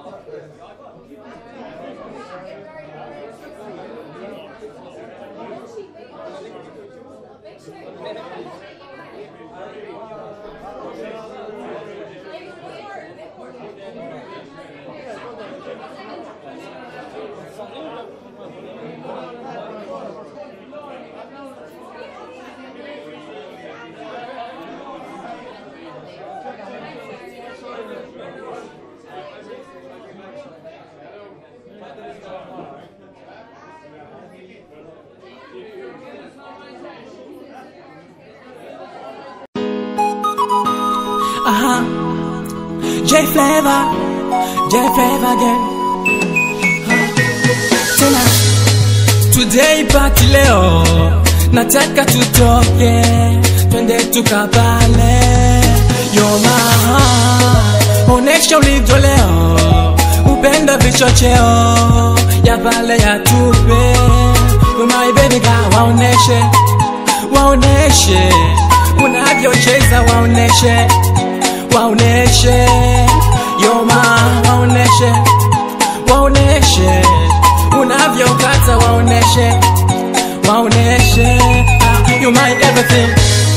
Aha. J Flavor, J Flavor again. Ah. Tena today party leo, nataka tutoke, twende tukapale. Yoma, onesha ulivyo leo, upenda vichocheo ya pale ya tupe. You my baby girl, waoneshe, waoneshe unavyocheza, waoneshe waoneshe yoma, waoneshe waoneshe unavyokata, waoneshe waoneshe ah, you my everything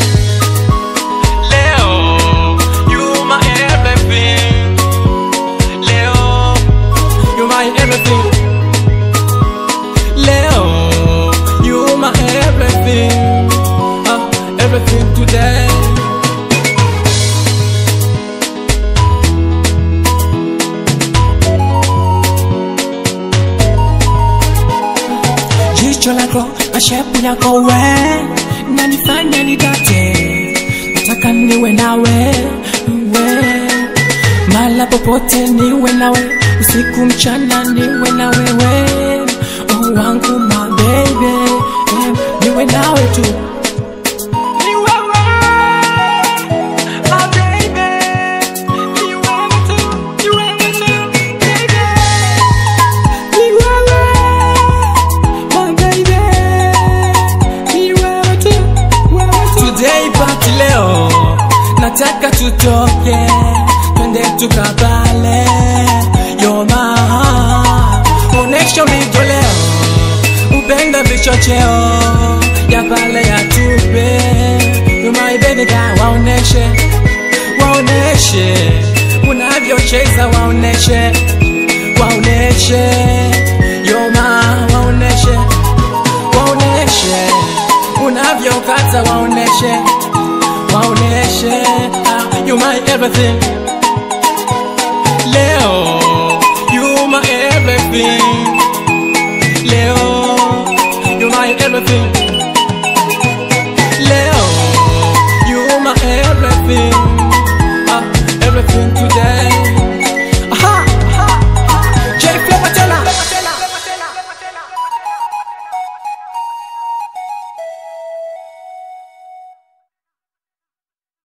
leo, you my everything leo, you my everything leo, you my everything ah, everything today. jicho lako na shepu yako we nanifanya nidate nataka niwe nawe we mala popote niwe nawe usiku mchana niwe na wewe oh wangu my baby eh, niwe nawe tu Ni wewe, my baby. Ni wewe tu, ni wewe tu, baby. Ni wewe, my baby. Ni wewe tu, wewe tu. Today party leo nataka tutoke twende tukabale yoma onesha ulivyo leo upenda vichocheo ya pale ya tupe You my baby girl waoneshe waoneshe unavyocheza waoneshe waoneshe yoma waoneshe waoneshe unavyokata waoneshe waoneshe ah, you my everything leo you my everything leo you my everything leo you my everything